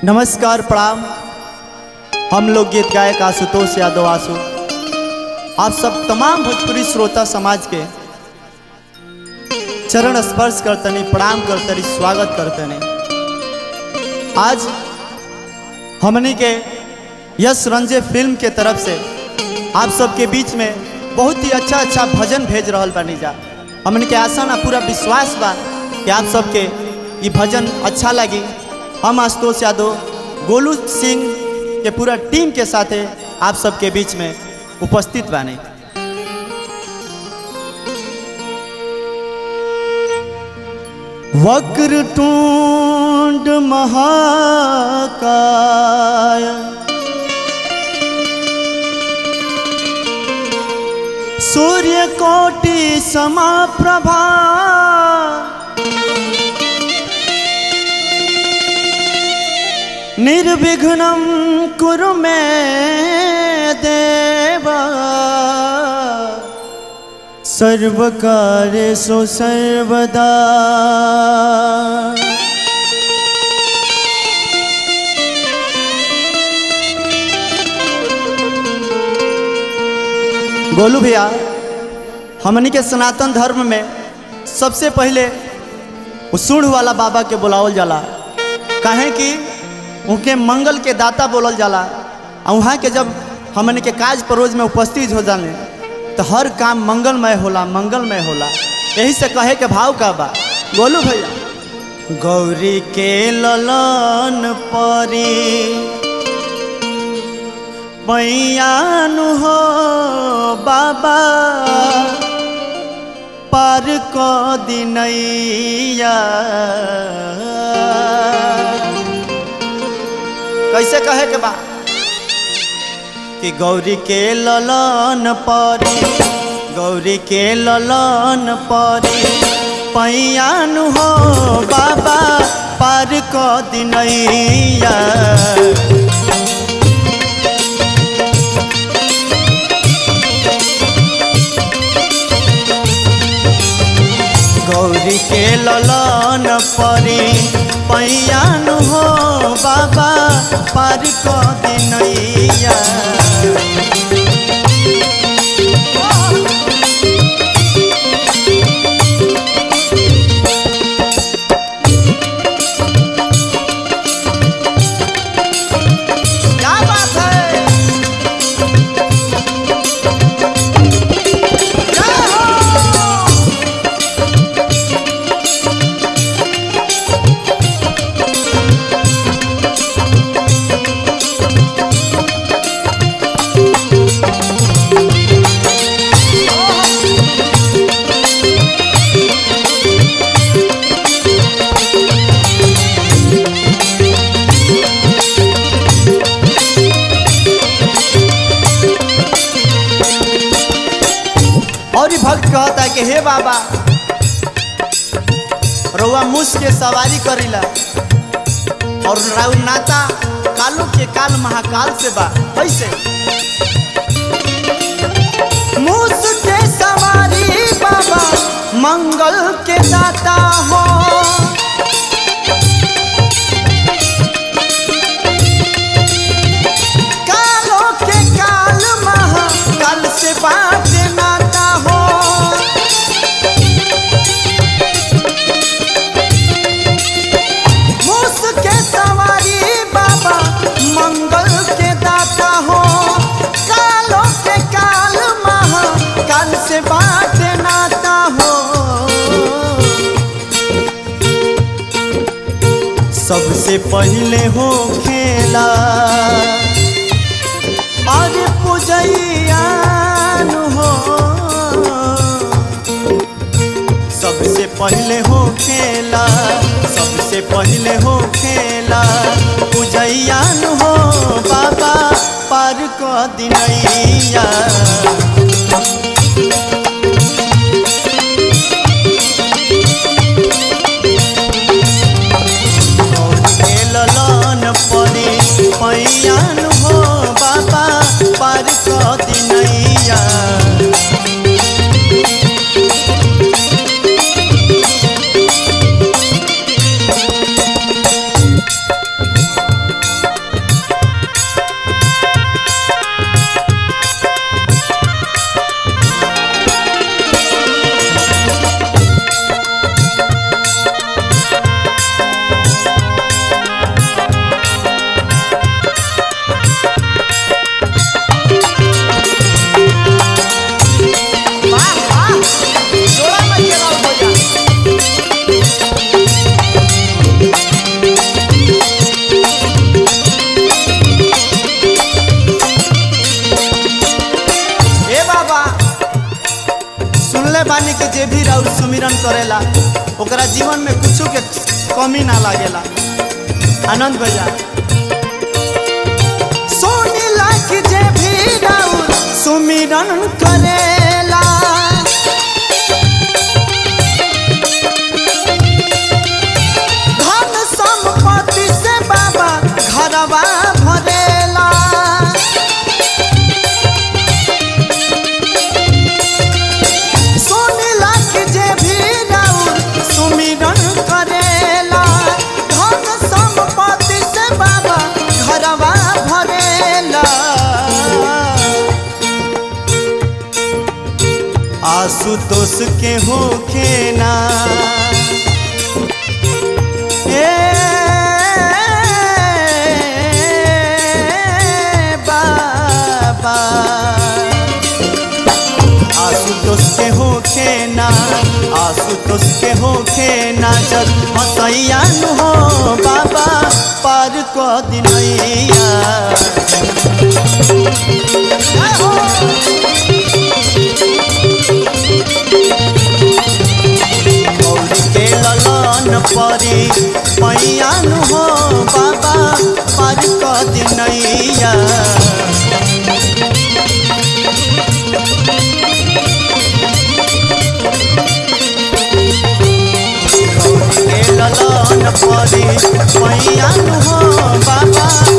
नमस्कार प्रणाम हम लोग गीत गायक आशुतोष यादव आशु आप सब तमाम भोजपुरी श्रोता समाज के चरण स्पर्श करतनी प्रणाम करतनी स्वागत करतनी आज हमनी के यश रंजे फिल्म के तरफ से आप सबके बीच में बहुत ही अच्छा अच्छा भजन भेज रहल बानी जा हमनी के आशा ना पूरा विश्वास बा कि आप सबके ये भजन अच्छा लगी हम आशुतोष यादव गोलू सिंह के पूरा टीम के साथे आप सबके बीच में उपस्थित बानी वक्रतुंड महाकाय सूर्यकोटि समाप्रभा निर्विघ्नं कुरु मे देव सर्वकार्येषु सर्वदा गोलू भैया हमनी के सनातन धर्म में सबसे पहले वो सूढ़ वाला बाबा के बुलावल जाला काहे कि उनके मंगल के दाता बोलल जाला और वहाँ के जब हमन के काज परोज में उपस्थित हो जाने तो हर काम मंगलमय होला मंगलमय होला यही से कहे के भाव का बा बोलू भैया गौरी के ललन परी मैयानु हो बाबा पार क दिनैया कैसे कहे के बा कि गौरी के ललन परी गौरी के ललन परी पैयान हो बाबा पार क दिनैया गौरी के ललन परी पैयान हो बाबा पार क दिनैया क्या बात है जय हो और ही भक्त कहता है कि हे बाबा रउआ मुस के सवारी करीला और राउ नाता कालो के काल महाकाल से बा कैसे मुस के सवारी बाबा मंगल के दाता हो कालो के काल महाकाल से बात नाता हो मूस के सवारी बाबा मंगल के दाता हो कालो के काल महाकाल से बात नाता हो सबसे पहले हो खेला और पुजैयान हो सबसे पहले हो खेला सबसे पहले हो खेला पुजैयान हो बाबा पार क दिनैया गौर के ललन परी पैयान हो बाबा पार क दिनैया देखले बानी के जे भी राउर सुमिरन करेला ओकरा जीवन में कुछ के कमी ना लागेला आनंद भैया सोनीला कि जे भी राउर सुमिरन करेला धन संपत्ति से बाबा घरवा भरेला सुनिला कि जे भी राउर सुमिरन करेला धन संपत्ति से बाबा घरवा भरेला आशुतोष के होखे ना ए बाबा आशुतोष के होखे ना आशुतोष के होखे ना जब हसैया नु हो बाबा पार को दिनैया जय हो। गौरी के ललन परी मैया नु हो बाबा पार को दिनैया के ललन परी मैया नु हो बाबा